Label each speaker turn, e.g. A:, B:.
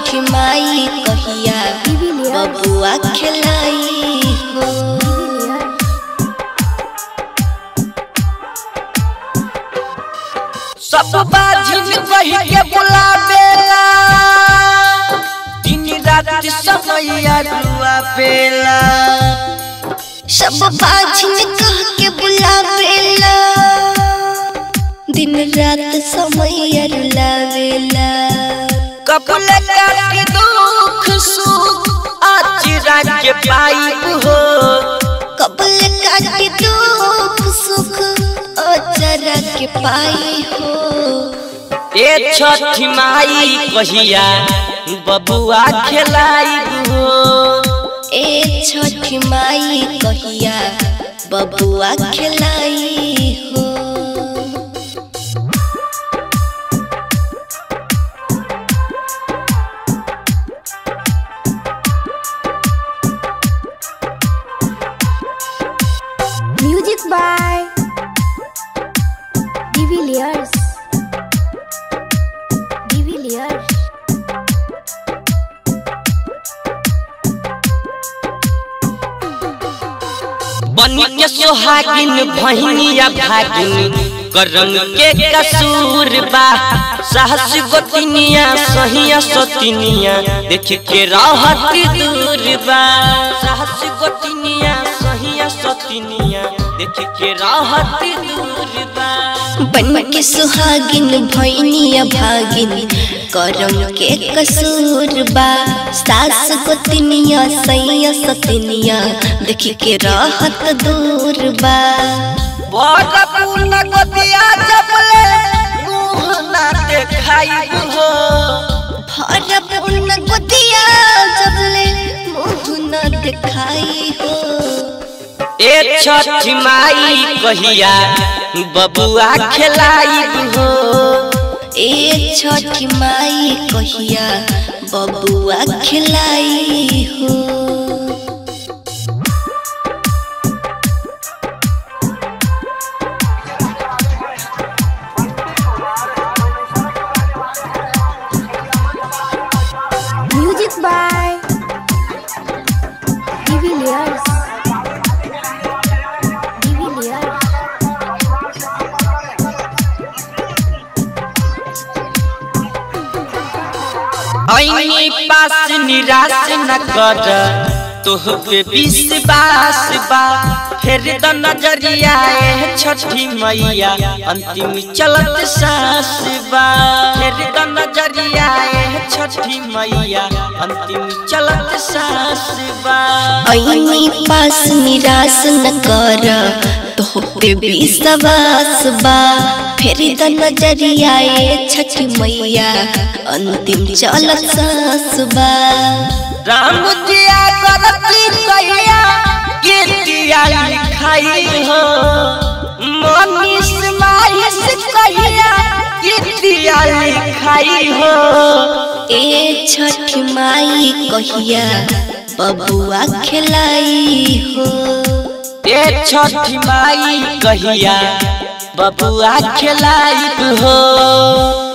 A: छठी माई कहिया बबुआ खिलाई हो
B: सब बाजिन कही के बुलावेला दिन रात समैया रुआ पेला
A: सब बाजिन कह के बुलावेला दिन रात समय रुलावेला
B: कबल के दुख सुख आचिरा के पाइब हो
A: कबल काटे दुख सुख अचरा के पाई हो
B: ए छठी माई कहिया बबुआ खिलाइब हो
A: ए छठी माई कहिया बबुआ खिलाई हो
C: Music by Divilliers. Divilliers.
B: बनी के सोहागिन बहनिया भागिन करम के कसूर बा साहस गोतिनिया सहिया सतिनिया देख के राहत दूर बा साहस गोतिनिया सहिया सतिनिया देख के राहत दूर बा
A: बन के सुहागिन भैनिया भागिन करम के कसूर बा सास गोतनिया सैया सतनिया देख के राहत दूर बा
B: बड़ पुन गोतिया जबले मुँह ना देखाई हो
A: भर पूर्ण गोतिया जबले मुँह न दिखाई हो
B: ए छठी माई कहिया बबुआ खिलाइब हो
A: ए छठी माई कहिया बबुआ खिलाई हो
C: Music by Divilliers. Divilliers.
B: ऐनी पास निराश न कर तोह पे विश्वास बा फिर द नजरिया ए छठी मैया अंतिम चलत सास बा फिर द नजरिया ए छठी मैया अंतिम चलत सास बा
A: ऐनी पास निराश न कर तोह पे विश्वास बा फिर द नजरिया ए छठी मैया अंतिम चलत सास बा
B: राम जिया करती कहिया कीर्तिया लिखाई हो मनीष माहिस कहिया कीर्तिया लिखाई हो
A: ए छठी माई कहिया बबुआ खिलाई हो
B: ए छठी माई कहिया बबुआ खिलाई हो